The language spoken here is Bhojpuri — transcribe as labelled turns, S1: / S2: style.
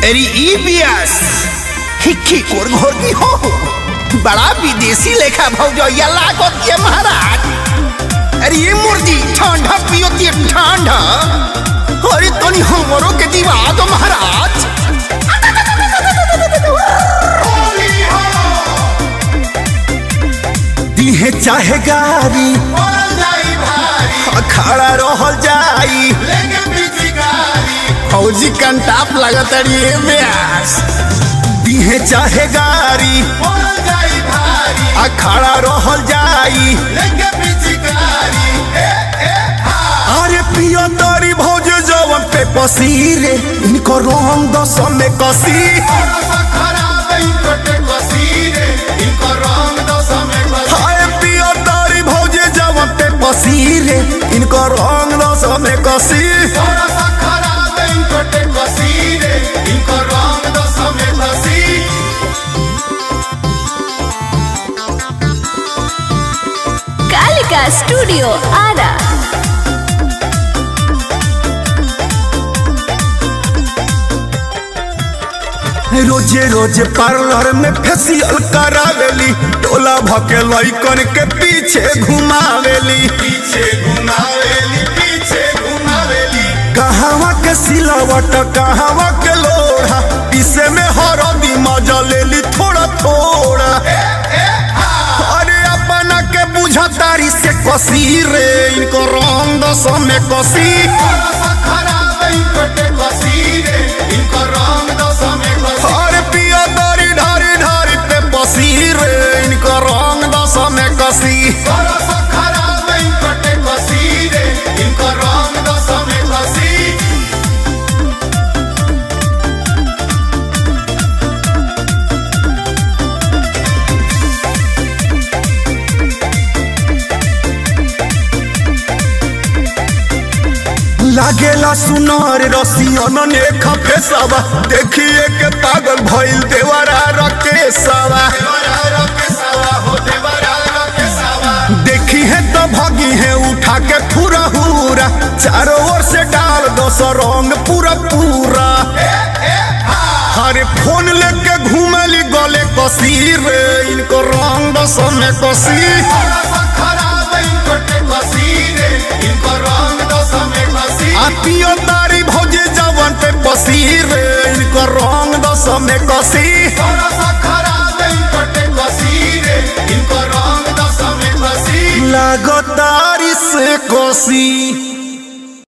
S1: अरे ई बियास हिक्की कोर घोर की हो बड़ा विदेशी लेखा भौजैया लागत ये महाराज अरे ये मुर्गी ठंडा पियो ते ठंडा अरे तनी हमरो के दिवा दो महाराज दिहे चाहे गारी खड़ा रहल जाई फौजी कंटाप लगत अड़िए ब्यास दिहे चाहे गारी खड़ा रहल जाई अरे पियो तोरी भौज जवन पे पसीरे इनको रंग दस में कसी हाय पियो तोरी भौज जवन पे पसीरे इनको रंग दस में कसी
S2: कालिका स्टूडियो आरा
S1: रोजे रोजे पार्लर में फेसियल करावेली टोला भके लइकन के पीछे घुमावेली पीछे घुमावेली पीछे घुमावेली कहवा के सिलावट कहवा के लोढ़ा इसे में हरदी मजा लेली थोड़ा थोड़ा अरे अपना के बुझा तारी से कसी रे इनको रंग दस में कसी अरे पिया दारी ढारी ढारी पे बसी रे इनको रंग दस में कसी लागेला सुनार रसियन ने खफे सवा देखिए के पागल भइल देवरा रके सवा देखी है तो भगी है उठा के पूरा हुरा चारों ओर से डाल दो सौ रंग पूरा पूरा हरे फोन लेके घूमली गले कसी रे इनको रंग दस में कसी आ पियो तारी भौजी जवन पे पसी रे इनको रंग दस में कसी लागतारी से कसी